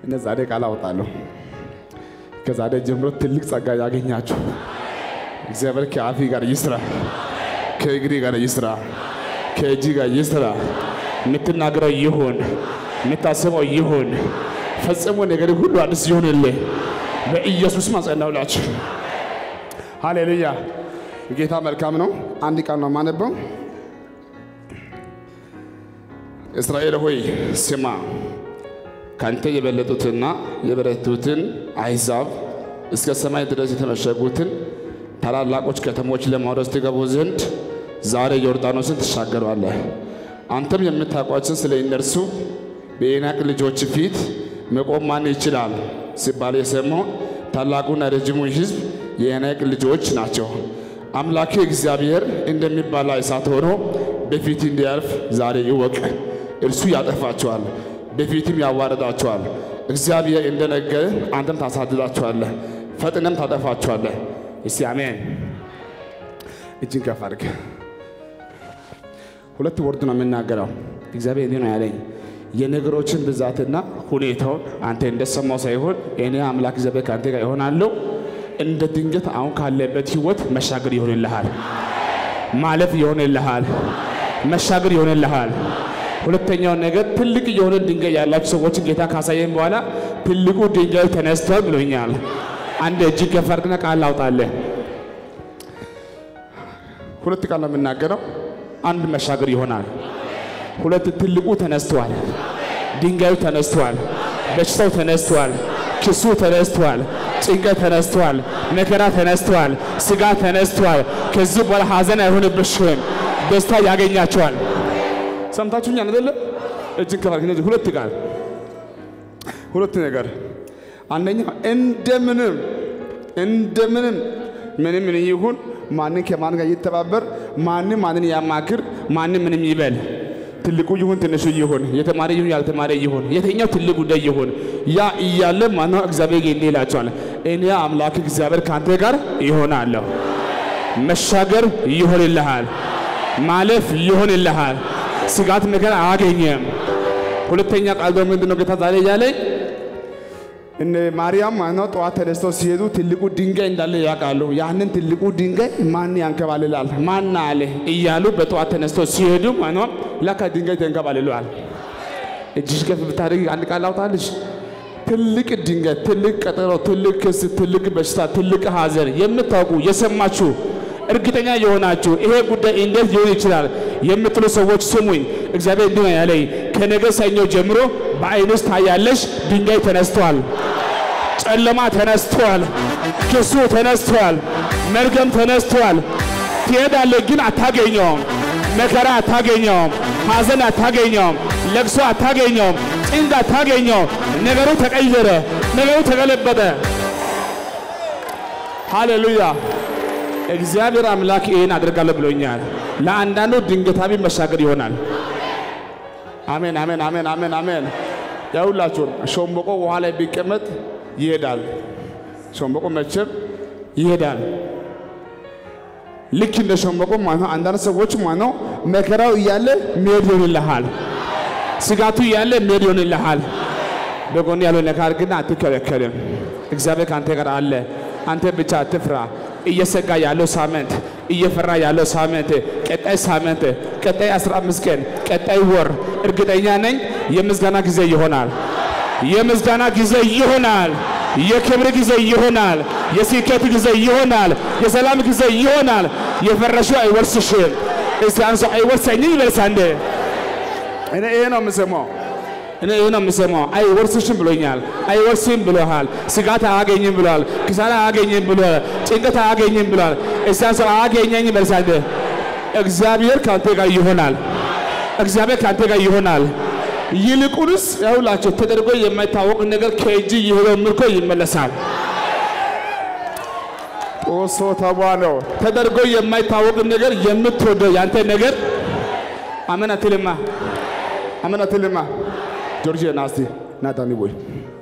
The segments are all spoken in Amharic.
እነ ዛሬ ቃል አወጣለሁ። ከዛሬ ጀምሮ ትልቅ ጸጋ ያገኛችሁ እግዚአብሔር ከአፊ ጋር ይስራ፣ ከእግሪ ጋር ይስራ፣ ከእጅ ጋር ይስራ። የምትናገረው ይሁን፣ የምታስበው ይሁን። ፈጽሞ ነገር ሁሉ አዲስ ይሁንልህ። በኢየሱስ ማጸናውላችሁ። ሃሌሉያ። ጌታ መልካም ነው። አንድ ቃል ነው የማነበው። እስራኤል ሆይ ስማ፣ ካንተ የበለጡትና የበረቱትን አሕዛብ እስከ ሰማይ ድረስ የተመሸጉትን ታላላቆች ከተሞች ለማውረስ ትገቡ ዘንድ ዛሬ ዮርዳኖስን ትሻገራለህ። አንተም የምታውቋችን ስለ እነርሱ በዔናቅ ልጆች ፊት መቆም ማን ይችላል ሲባል የሰማው ታላቁና ረጅሙ ሕዝብ የዔናቅ ልጆች ናቸው። አምላኬ እግዚአብሔር እንደሚባላ እሳት ሆኖ በፊት እንዲያልፍ ዛሬ ይወቅ። እርሱ ያጠፋቸዋል፣ በፊትም ያዋረዳቸዋል። እግዚአብሔር እንደነገረ አንተም ታሳድዳቸዋለህ፣ ፈጥነም ታጠፋቸዋለህ። እስቲ አሜን። እጅን ከፍ አድርግ። ሁለት ወርድ ነው የምናገረው። እግዚአብሔር እንዲህ ነው ያለኝ የነገሮችን ብዛትና ሁኔታውን አንተ እንደሰማው ሳይሆን እኔ አምላክ እግዚአብሔር ከአንተ ጋር ይሆናለሁ። እንደ ድንገት አሁን ካለበት ህይወት መሻገር ይሆንልሃል፣ ማለፍ ይሆንልሃል፣ መሻገር ይሆንልሃል። ሁለተኛው ነገር ትልቅ የሆነ ድንጋይ ያላችሁ ሰዎችን ጌታ ካሳየን በኋላ ትልቁ ድንጋይ ተነስቷል ብሎኛል። አንድ እጅ ከፍ አድርግና ቃል ላውጣለህ። ሁለት ቃል ነው የምናገረው። አንድ መሻገር ይሆናል። ሁለት ትልቁ ተነስቷል፣ ድንጋዩ ተነስቷል፣ በሽታው ተነስቷል፣ ክሱ ተነስቷል፣ ጭንቀት ተነስቷል፣ መከራ ተነስቷል፣ ስጋ ተነስቷል። ከዚህ በኋላ ሀዘን አይሆንብሽም፣ ደስታ ያገኛቸዋል። ሰምታችሁኛል አይደለ? እጅን ከፋል እነዚህ ሁለት ቃል ሁለት ነገር አንደኛ እንደምንም እንደምንም ምንም ምን ይሁን ማንን ከማን ጋር ይተባበር ማንም ማንን ያማክር ማንም ምንም ይበል ትልቁ ይሁን ትንሹ ይሁን የተማረ ይሁን ያልተማረ ይሁን የትኛው ትልቅ ጉዳይ ይሁን ያ እያለ ማነው እግዚአብሔር እንዲህ ይላቸዋል እኔ አምላክ እግዚአብሔር ከአንተ ጋር ይሆናለሁ መሻገር ይሆንልሃል ማለፍ ይሆንልሃል ስጋት መከራ አያገኘም ሁለተኛ ቃል ደግሞ ምንድን ነው ጌታ ዛሬ እያለኝ እነ ማርያም ማነው ጠዋት ተነስተው ሲሄዱ ትልቁ ድንጋይ እንዳለ ያውቃሉ። ያንን ትልቁ ድንጋይ ማን ያንከባልላል ማን አለ እያሉ በጠዋት ተነስተው ሲሄዱ ማነው ለካ ድንጋይ ተንከባልሏል። እጅሽ ከፍ ብታደርጊ አንድ ቃል አውጣልሽ። ትልቅ ድንጋይ፣ ትልቅ ቀጠሮ፣ ትልቅ ክስ፣ ትልቅ በሽታ፣ ትልቅ ሐዘን የምታውቁ የሰማችሁ እርግጠኛ የሆናችሁ ይሄ ጉዳይ እንዴት ሊሆን ይችላል የምትሉ ሰዎች ስሙኝ። እግዚአብሔር እንዲህ ነው ያለኝ፣ ከነገ ሰኞ ጀምሮ በዓይንሽ ታያለሽ። ድንጋይ ተነስቷል፣ ጨለማ ተነስቷል፣ ክሱ ተነስቷል፣ መርገም ተነስቷል። ትሄዳለህ ግን አታገኘውም። መከራ አታገኘውም። ሐዘን አታገኘውም። ለቅሶ አታገኘውም። ጭንቅ አታገኘውም። ነገሩ ተቀየረ፣ ነገሩ ተገለበጠ። ሃሌሉያ! እግዚአብሔር አምላክ ይህን አድርጋለሁ ብሎኛል። ለአንዳንዱ ድንገታዊ መሻገር ይሆናል። አሜን፣ አሜን፣ አሜን፣ አሜን፣ አሜን። ያውላችሁ ሾምበቆ ውሃ ላይ ቢቀመጥ ይሄዳል። ሾምበቆ መቼም ይሄዳል። ልክ እንደ ሾምበቆ ማለት አንዳንድ ሰዎች ማለት መከራው እያለ መሄድ ይሆንልሃል። ስጋቱ እያለ መሄድ ይሆንልሃል። በጎን ያለው ነካር ግን አትከለከልም። እግዚአብሔር ከአንተ ጋር አለ። አንተ ብቻ አትፍራ። እየሰጋ ያለው ሳምንት እየፈራ ያለው ሳምንት ቀጣይ ሳምንት ቀጣይ 15 ቀን ቀጣይ ወር እርግጠኛ ነኝ የምስጋና ጊዜ ይሆናል። የምስጋና ጊዜ ይሆናል። የክብር ጊዜ ይሆናል። የስኬት ጊዜ ይሆናል። የሰላም ጊዜ ይሆናል። የፈረሽው አይወርስሽም። እስቲ አንሶ አይወርሰኝም ይበልሳ እንደ እኔ ይሄ ነው የምሰማው እኔ ይህ ነው የምሰማው። አይወርስሽም ብሎኛል። አይወርስም ብሎሃል። ስጋት አያገኝም ብሏል። ክሳራ አያገኝም ብሏል። ጭንቀት አያገኝም ብሏል። እሳን ሰው አያገኘኝ በልሳንደ እግዚአብሔር ከአንተ ጋር ይሆናል። እግዚአብሔር ከአንተ ጋር ይሆናል። ይልቁንስ ያውላቸው ተደርጎ የማይታወቅ ነገር ከእጅ የሄደው ምርኮ ይመለሳል። ጦሶ ተቧለው ተደርጎ የማይታወቅ ነገር የምትወደው ያንተ ነገር አመን አትልማ፣ አመን አትልማ። ጆርጂ ናስቲ ናታኒ ቦይ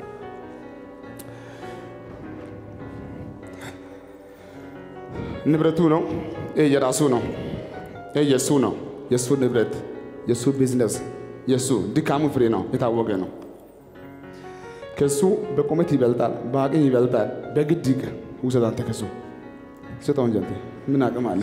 ንብረቱ ነው። ይህ የራሱ ነው። ይህ የሱ ነው። የሱ ንብረት፣ የሱ ቢዝነስ፣ የሱ ድካሙ ፍሬ ነው። የታወቀ ነው። ከሱ በቁመት ይበልጣል፣ በአቅም ይበልጣል። በግድ ይቅ ውሰድ አንተ ከሱ ስጠው እንጂ አንተ ምን አቅም አለ?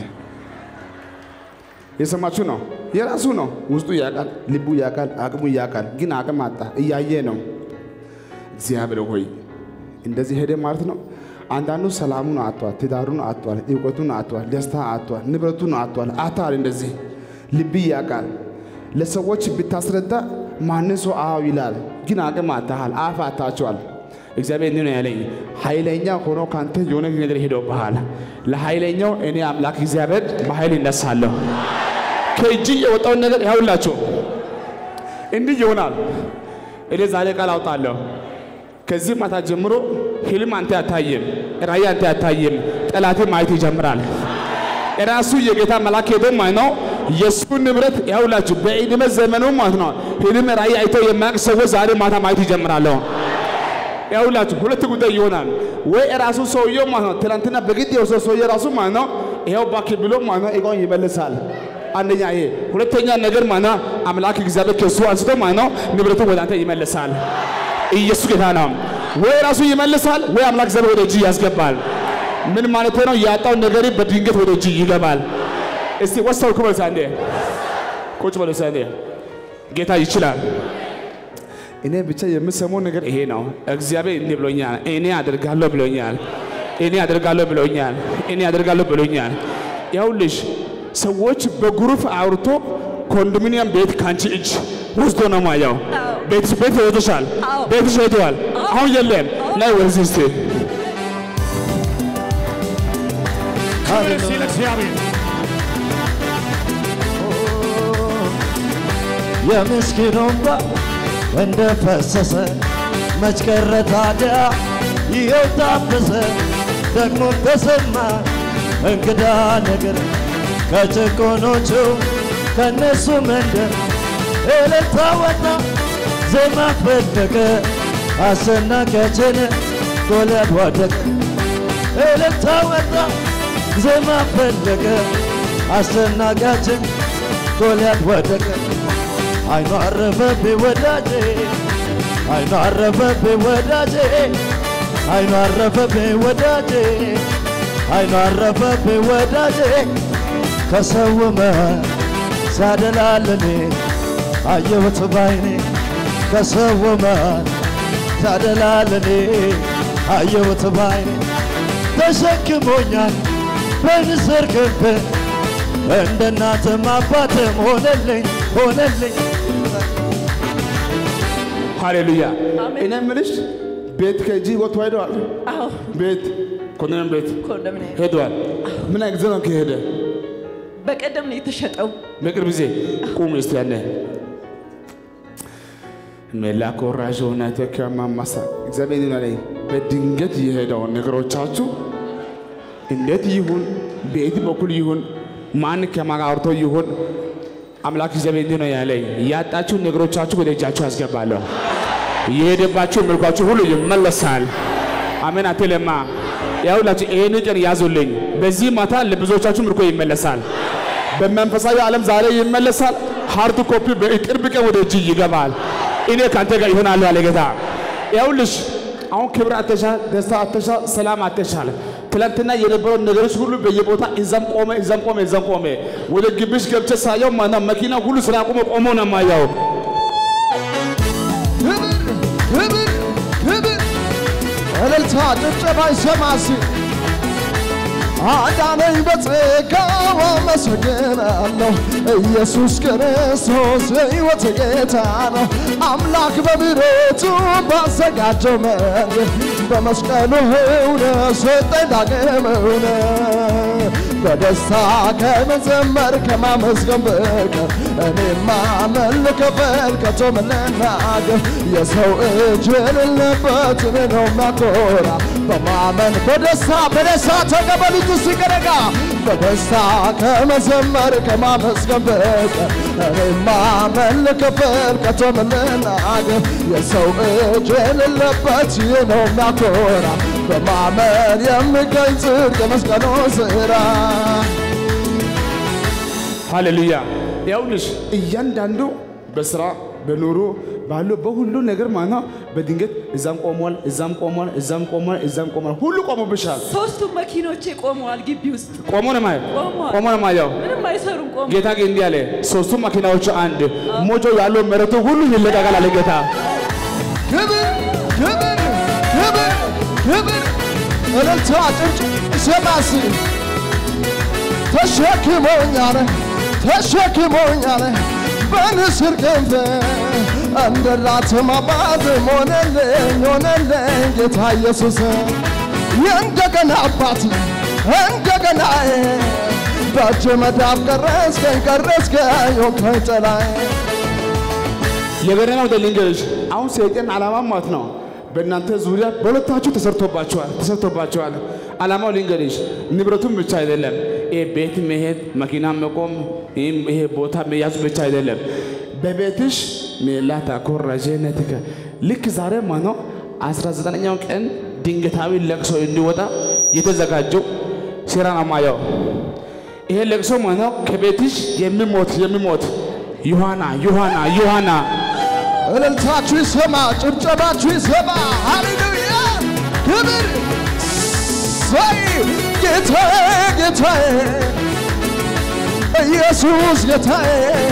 የሰማችሁ ነው። የራሱ ነው። ውስጡ ያውቃል፣ ልቡ ያውቃል፣ አቅሙ ያውቃል። ግን አቅም አጣ። እያየ ነው። እግዚአብሔር ሆይ እንደዚህ ሄደ ማለት ነው። አንዳንዱ ሰላሙን አጥቷል፣ ትዳሩን አጥቷል፣ እውቀቱን አጥቷል፣ ደስታ አጥቷል፣ ንብረቱን አጥቷል። አታል እንደዚህ ልብ ያውቃል። ለሰዎች ብታስረዳ ማንን ሰው አዎ ይላል። ግን አቅም አጥተሃል፣ አፍ አጥታችኋል። እግዚአብሔር እንዲህ ነው ያለኝ፣ ኃይለኛ ሆኖ ካንተ የሆነ ነገር ሄዶብሃል። ለኃይለኛው እኔ አምላክ እግዚአብሔር በኃይል ይነሳለሁ። ከእጅ የወጣውን ነገር ያውላችሁ እንዲህ ይሆናል። እኔ ዛሬ ቃል አውጣለሁ። ከዚህ ማታ ጀምሮ ህልም አንተ አታይም፣ ራእይ አንተ አታይም። ጠላቴ ማየት ይጀምራል። ራሱ የጌታ መልአክ ሄዶ ማለት ነው የእሱ ንብረት ያውላችሁ በዕድሜ ዘመኑ ማለት ነው ህልም ራእይ አይተው የማያውቅ ሰዎች ዛሬ ማታ ማየት ይጀምራለሁ። ያውላችሁ ሁለት ጉዳይ ይሆናል። ወይ ራሱ ሰውየው ማለት ነው ትናንትና በግድ የወሰው ሰውዬ ራሱ ማለት ነው ይኸው እባክህ ብሎ ማለት ነው እቃውን ይመልሳል። አንደኛ ይሄ፣ ሁለተኛ ነገር ማለት ነው አምላክ እግዚአብሔር ከሱ አንስቶ ማለት ነው ንብረቱ ወደ አንተ ይመልሳል። ኢየሱስ ጌታ ነው። ወይ ራሱ ይመልሳል፣ ወይ አምላክ እግዚአብሔር ወደ እጅ ያስገባል። ምን ማለት ነው? ያጣው ነገር በድንገት ወደ እጅ ይገባል። እስቲ ወሰው ኩበል ሳንዴ ቁጭ በሉ ሳንዴ ጌታ ይችላል። እኔ ብቻ የምሰማው ነገር ይሄ ነው። እግዚአብሔር እንዲህ ብሎኛል፣ እኔ አደርጋለሁ ብሎኛል፣ እኔ አደርጋለሁ ብሎኛል፣ እኔ አደርጋለሁ ብሎኛል። ያውልሽ ሰዎች በግሩፕ አውርቶ ኮንዶሚኒየም ቤት ካንቺ እጅ ወስዶ ነው ማያው። ቤትሽ ቤት ሄዶሻል፣ ቤትሽ ሄደዋል። አሁን የለም። ናይ ወደዚህ እስቲ ክብር እስቲ ለእግዚአብሔር። የምስኪኑ እንባ እንደ ፈሰሰ መች ቀረ ታዲያ ይኸው ታፈሰ ደግሞ ተሰማ እንግዳ ነገር ከጭቆኖቹ ከነሱ መንደር እልልታ ወጣ ዜማ ፈለቀ አሰናቂያችን ጎልያድ ወደቀ እልልታ ወጣ ዜማ ፈለቀ አሰናቂያችን ጎልያድ ወደቀ አይኑ አረፈብኝ ወዳጄ አይኑ አረፈብኝ ወዳጄ አይኑ አረፈብኝ ወዳጄ አይኑ አረፈብኝ ወዳጄ ከሰውመ ሲያደላልኔ አየሁት ባይኔ ከሰውመ ሲያደላልኔ አየሁት ባይኔ ተሸክሞኛል በንስር ክንፍ እንደ እናትም አባትም ሆነልኝ ሆነልኝ ሃሌሉያ። እኔ የምልሽ ቤት ከእጅ ወጥቶ ሄደዋል። አዎ ቤት ኮንዶሚኒየም ቤት ኮንዶሚኒየም ሄደዋል። ምን አይነት ጊዜ ነው ከሄደ? በቀደም ነው የተሸጠው። በቅርብ ጊዜ ቁም እስቲ ያለ ሜላ ኮራዥ ሆነ ተከማማሳ እግዚአብሔር ይሁን አለኝ። በድንገት የሄደውን ነገሮቻችሁ እንዴት ይሁን በየት በኩል ይሁን ማን ከማን አውርቶ ይሁን አምላክ እግዚአብሔር እንዲህ ነው ያለኝ፣ ያጣችሁ ነገሮቻችሁ ወደ እጃችሁ ያስገባለሁ። የሄደባችሁ ምርኳችሁ ሁሉ ይመለሳል። አሜን አትለማ። ያውላችሁ ይሄን ቀን ያዙልኝ። በዚህ ማታ ለብዙዎቻችሁ ምርኮ ይመለሳል። በመንፈሳዊ ዓለም ዛሬ ይመለሳል። ሃርድ ኮፒ በቅርብ ቀን ወደ እጅ ይገባል። እኔ ካንተ ጋር ይሆናለሁ አለ ጌታ። ያውልሽ አሁን ክብር አተሻል፣ ደስታ አተሻል፣ ሰላም አተሻል። ትላንትና የነበረው ነገሮች ሁሉ በየቦታ እዛም ቆመ፣ እዛም ቆመ፣ እዛም ቆመ። ወደ ግቢሽ ገብቼ ሳየው ማና መኪና ሁሉ ስራ ቆመ፣ ቆሞ ነው የማየው። ክብር ክብር እልልታ ጭብጨባ ይሰማሲ አዳነኝ በጸጋው አመሰግናለሁ ኢየሱስ ክርስቶስ የሕይወት ጌታ ነው አምላክ በምሕረቱ ባዘጋጀው መንገድ በመስቀሉ እውነት ሰጠኝ ዳግም እውነት በደስታ ከመዘመር ከማመስገን በቀር እኔማ መልከበል ከቶ ምን ልናገር የሰው እጅ የሌለበት እኔ ነው የሚያኮራ በማመን በደስታ በደስታ ተቀበሉት ሲቀረጋ በደስታ ከመዘመር ከማመስገን በቀር እኔማ መልከበል ከቶ ምን ልናገር የሰው እጅ የሌለበት ይህ ነው የሚያኮራ በማመን የሚገኝ ጽድቅ የመስቀሉ ስራ ሃሌሉያ። ያውልሽ እያንዳንዱ በስራ በኑሮ ባለው በሁሉ ነገር ማለት ነው። በድንገት እዛም ቆሟል፣ እዛም ቆሟል፣ እዛም ቆሟል፣ እዛም ቆሟል። ሁሉ ቆሞብሻል። ሶስቱም መኪኖቼ ቆመዋል ግቢ ውስጥ ቆሞ ነው ማለት ቆመዋል። ቆሞ ነው ማለት ምንም አይሰሩም ቆመ ጌታ ግን እንዲህ አለ፣ ሶስቱ መኪናዎች አንድ ሞጆ ያለው መሬቱ ሁሉ ይለቀቃል አለ ጌታ። ክብር ክብር ክብር ክብር እልልታ ጭብጭ ሰማሲ ተሸክሞኛል ተሸክሞኛል በንስር ክንፍ እንደ ራትም አባት ሆነልኝ ሆነልኝ ጌታ ኢየሱስ የእንደገና አባት እንደገና በእጅ መዳፍ ቀረስከኝ ቀረስከኝ ሆንከኝ ጥላዬ የገረመው ልንገርሽ፣ አሁን ሰይጣን ዓላማ ማለት ነው በእናንተ ዙሪያ በሁለታችሁ ተሰርቶባቸዋል ተሰርቶባቸዋል። ዓላማው ልንገርሽ፣ ንብረቱም ብቻ አይደለም፣ ይሄ ቤት መሄድ፣ መኪና መቆም፣ ይህም ይሄ ቦታ መያዙ ብቻ አይደለም። በቤትሽ ሜላታ ኮራጀነትከ ልክ ዛሬ ማለት ነው 19ኛው ቀን ድንገታዊ ለቅሶ እንዲወጣ የተዘጋጀው ሴራ ነው ማየው። ይሄ ለቅሶ ማለት ነው ከቤትሽ የሚሞት የሚሞት ዮሐና ዮሐና ዮሐና እልልታችሁ ይሰማ፣ ጭብጨባችሁ ይሰማ። ሃሌሉያ! ክብር ሳይ ጌታዬ ጌታዬ ኢየሱስ ጌታዬ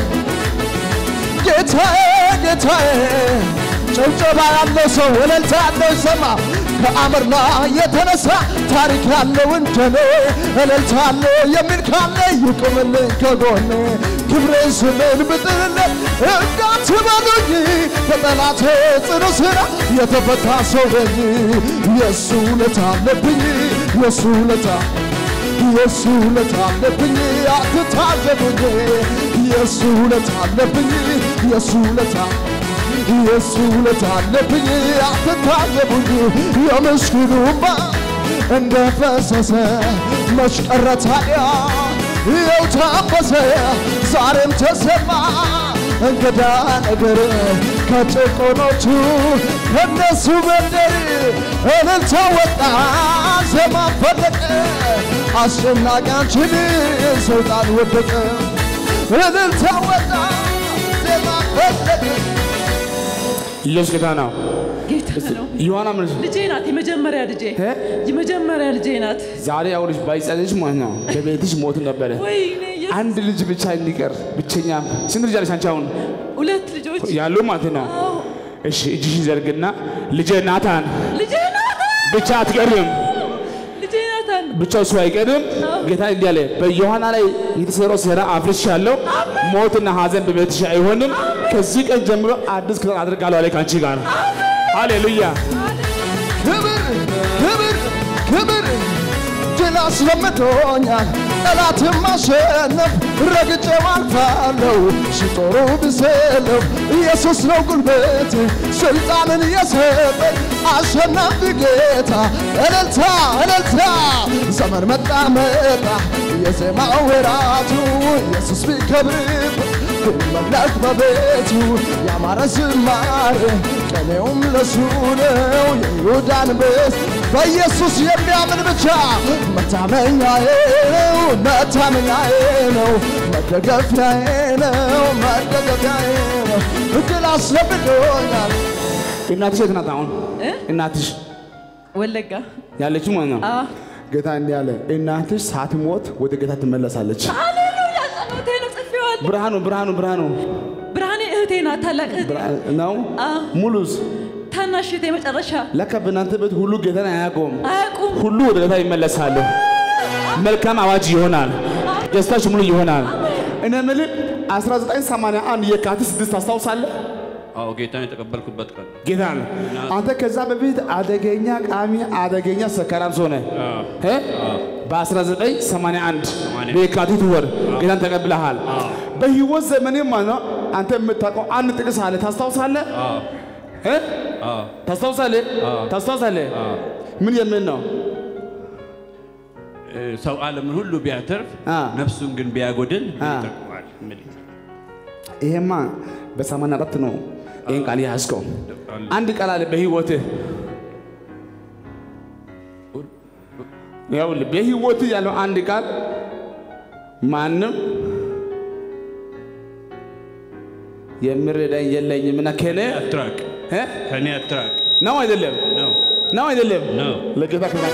ጌታዬ ጌታዬ ጭብጨባ ያለው ሰው እልልታ ያለው ይሰማ። ከአምር ላይ የተነሳ ታሪክ ያለው እንደኔ እልልታ ያለው የሚል ካለ ይቁምልኝ ከጎኔ ክብሬን ስሜን ብጥልለት እንዳትበሉኝ ከጠላቴ ጽኑ ስራ የተፈታ ሰው ነኝ። የእሱ ውለታ አለብኝ የእሱ ውለታ የእሱ ውለታ አለብኝ አትታዘቡኝ የእሱ ውለታ አለብኝ የእሱ ውለታ የእሱ ውለታ አለብኝ አትታዘቡኝ የምስኪኑ እንባ እንደ ፈሰሰ መች ቀረ ታዲያ ይኸው ታፈሰ ዛሬም ተሰማ እንግዳ ነገር ከጭቆኖቹ ከነሱ መንደር እልልታ ወጣ ዜማ ፈለቀ አስጨናቂያችን ሰይጣን ወደቀ እልልታ ወጣ ዜማ ፈለቀ ኢየሱስ ጌታ ነው። ጌታ ነው ዮሐና ምን ልጄ ናት የመጀመሪያ ልጄ እ? የመጀመሪያ ልጄ ናት ዛሬ አሁንሽ ባይጸልሽ ማለት ነው በቤትሽ ሞት ነበረ። ወይኔ ኢየሱስ። አንድ ልጅ ብቻ እንዲቀር ብቸኛ። ስንት ልጅ አለሽ አንቺ አሁን ሁለት ልጆች ያሉ ማለት ነው? አዎ እሺ እጅሽን ዘርግና ልጄ ናታን ልጄ ናታን ብቻ አትቀርም፣ ልጄ ናታን ብቻ እሱ አይቀርም። ጌታ እንዲህ አለ፣ በዮሐና ላይ የተሰራው ሴራ አፍርሻለሁ። ሞትና ሐዘን በቤትሽ አይሆንም። ከዚህ ቀን ጀምሮ አዲስ ክፍል አድርጋለሁ አለ ከአንቺ ጋር። ሃሌሉያ ክብር ክብር ክብር ድል አስለምዶኛል ጠላትን ማሸነፍ ረግጬው አልፋለሁ ሲጦሩ ብሰለፍ ኢየሱስ ነው ጉልበቴ ስልጣንን የሰጠኝ አሸናፊ ጌታ እልልታ እልልታ ዘመን መጣ መጣ የዜማ ወራቱ ኢየሱስ ቢከብርበት ቢመለክ በቤቱ ያማረ ዝማሬ ቀኔውም ለሱ ነው የይሁዳ አንበሳ በኢየሱስ የሚያምን ብቻ መታመኛዬ ነው መታመኛዬ ነው መደገፊያዬ ነው መደገፊያዬ ነው እድል አስለምዶኛል እናትሽ የት ናት አሁን? እ? እናትሽ ወለጋ ያለችው ማለት ነው። አ ጌታ እንዲህ አለ፣ እናትሽ ሳትሞት ወደ ጌታ ትመለሳለች። ሃሌሉያ ጸሎቴ ነው ጽፌዋለሁ ብርሃኑ ብርሃኑ ብርሃኑ ብርሃኔ እህቴ ናት ታላቅ እህቴ ብርሃን ነው አ ሙሉስ ታናሽ እህቴ መጨረሻ ለካ በእናንተ ቤት ሁሉ ጌታን አያውቀውም። አያውቁም ሁሉ ወደ ጌታ ይመለሳሉ። መልካም አዋጅ ይሆናል። ደስታሽ ሙሉ ይሆናል። እኔ የምልህ 1981 የካቲት ስድስት ታስታውሳለህ? አዎ ጌታን የተቀበልኩበት ቀን ጌታ ነው። አንተ ከዛ በፊት አደገኛ ቃሚ፣ አደገኛ ሰካራም ሰው ነህ እ? በ1981 በየካቲት ወር ጌታን ተቀብለሃል። በህይወት ዘመኔ ማለት ነው አንተ የምታውቀው አንድ ጥቅስ አለ። ታስታውሳለህ? እ? ታስታውሳለህ? ታስታውሳለህ? ምን የሚል ነው? እ፣ ሰው ዓለምን ሁሉ ቢያተርፍ አ። ነፍሱን ግን ቢያጎድል ምን አ። ይጠቅመዋል? ምን ይሄማ በሰማንያ አራት ነው ይህን ቃል ያዝከው። አንድ ቃል አለ በህይወትህ ይኸውልህ በህይወትህ ያለው አንድ ቃል ማንም የሚረዳኝ የለኝምና ከኔ አትራቅ፣ እ? ከእኔ አትራቅ ነው አይደለም ነው ነው አይደለም ነው። ለጌታ ክብር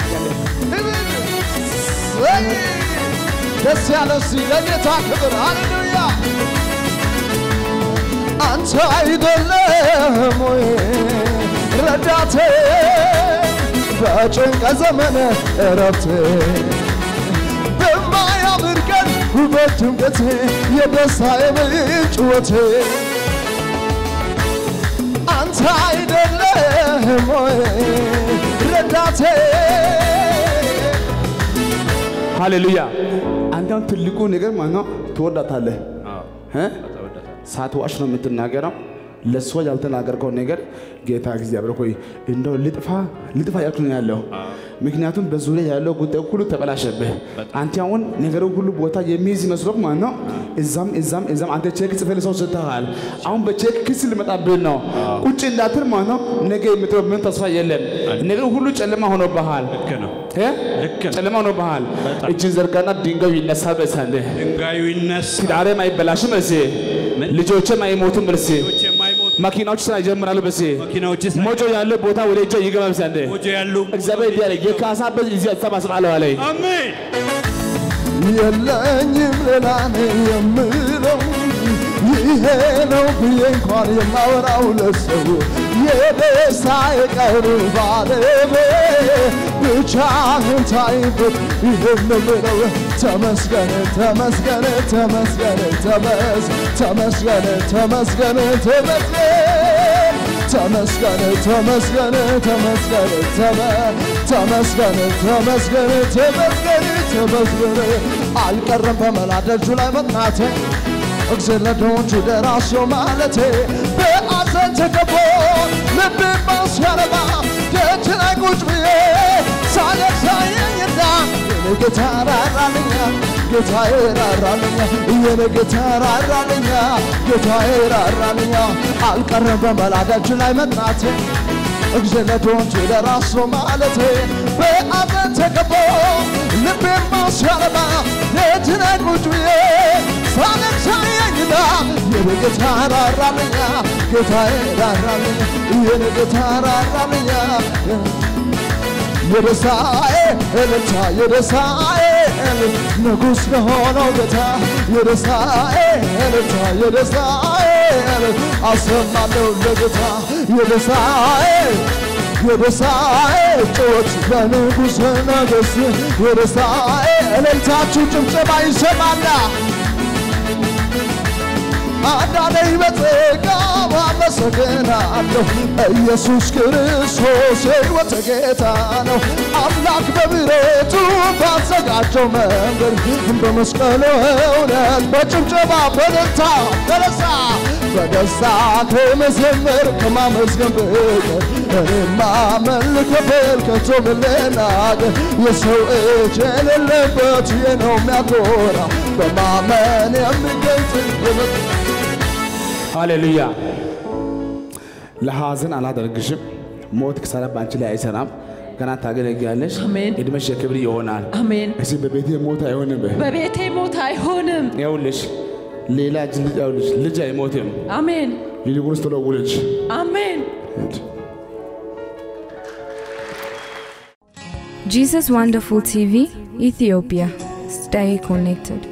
ወይ! ደስ ያለው እስቲ ለጌታ ክብር ሃሌሉያ አንተ አይደለም ወይ ረዳቴ በጭንቀ ዘመን እረፍቴ በማያምር ቀን ውበት ድምቀቴ የደስታዬ ምንጭ ሕይወቴ አንተ አይደለም ወይ ረዳቴ ሃሌሉያ አንተ አሁን ትልቁ ነገር ማለት ነው ትወዳታለህ አዎ፣ እ? ተወዳታል። ሳትዋሽ ነው የምትናገረው ለእሷ ያልተናገርከው ነገር ጌታ እግዚአብሔር ሆይ እንደው ልጥፋ ልጥፋ ያልኩ ነው ያለው ምክንያቱም በዙሪያ ያለው ጉዳይ ሁሉ ተበላሸብህ አንተ አሁን ነገሩ ሁሉ ቦታ የሚይዝ መስሎክ ማለት ነው እዛም እዛም እዛም አንተ ቼክ ጽፈህ ለሰው ሰጥተሃል አሁን በቼክ ክስ ሊመጣብህ ነው ቁጭ እንዳትል ማለት ነው ነገ የምትለው ምን ተስፋ የለም ነገሩ ሁሉ ጨለማ ሆኖብሃል ልክ ነው። እ? ልክ ነው። ጨለማ ሆኖብሃል በጣም። እጅን ዘርጋና ድንጋዩ ይነሳል በሳንህ ድንጋዩ ይነሳ። ትዳሬም አይበላሽም እሲ ምን? ልጆችም አይሞቱም እርሲ ሰዎች የማይሞቱ መኪናዎች ስራ ይጀምራሉ በሲ መኪናዎች ሞጆ ያለ ቦታ ወደ እጃ ይገባል በሲ አንዴ ሞጆ ያሉ እግዚአብሔር እንዲህ አለ የካሳበት እዚህ አሰባስባለሁ አለኝ አሜን። የለኝም ሌላ ነኝ የምለው ይሄ ነው ብዬ እንኳን የማወራው ለሰው የደስታ የቀሩ ባለቤት ብቻህን ታይበት ይህን ምለው ተመስገን ተመስገን ተመስገን ተመስ ተመስገን ተመስገን ተመስገን ተመስገን ተመስገን ተመስገን ተመ- ተመስገን ተመስገን ተመስገን ተመስገን አልቀረም በመላ ደጁ ላይ መጥናቴ እግዜር ለድሆች ደራሲው ማለቴ በአዘን ተከቦ ልቤ ሲያረባ ደጅ ላይ ቁጭ ብዬ ሳለቅስ አየኝና የኔ ጌታ ራራልኛ ጌታዬ ራራልኛ የኔ ጌታ ራራልኛ ጌታዬ ራራልኛ አልቀረም በመላ ደጅ ላይ መጥናቴ እግዚአብሔር ለድሆች ደራሶ ማለቴ በአዘን ተከቦ ልቤማ ሲያረባ ደጅ ላይ ቁጭ ብዬ ሳለቅስ አየኝና የኔ ጌታ ራራልኛ ጌታዬ ራራልኛ የኔ ጌታ ራራልኛ የደስታዬ እልልታ የደስታዬ እልል ንጉሥ ለሆነው ጌታ የደስታዬ እልልታ የደስታዬ እልል አሰማለሁ ለጌታ የደስታዬ የደስታዬ ጩኸት ለንጉሥ ነገሥት የደስታዬ እልልታችሁ ጭብጨባ ይሰማና አዳነኝ በጸጋ አመሰግናለሁ ኢየሱስ ክርስቶስ የሕይወት ጌታ ነው አምላክ በምሕረቱ ባዘጋጀው መንገድ በመስቀሉ እውነት በጭብጨባ በደስታ ተነሳ በደስታ ከመዘመር ከማመስገን በቀር እኔማ መልከበል ከቶ ምን ልናገር የሰው እጅ የሌለበት ይህ ነው የሚያኮራ በማመን የሚገልጽ የመ- ሃሌሉያ ለሐዘን አላደርግሽም ሞት ክሳራ በአንቺ ላይ አይሰራም ገና ታገለግያለሽ አሜን። እድሜሽ የክብር ይሆናል አሜን። እዚህ በቤቴ ሞት አይሆንም በቤቴ ሞት አይሆንም። ይኸውልሽ ሌላ እጅ ልጅ ይኸውልሽ ልጅ አይሞትም አሜን ይልቁንስ ቶሎ ውለጅ አሜን። Jesus Wonderful TV, Ethiopia. Stay connected.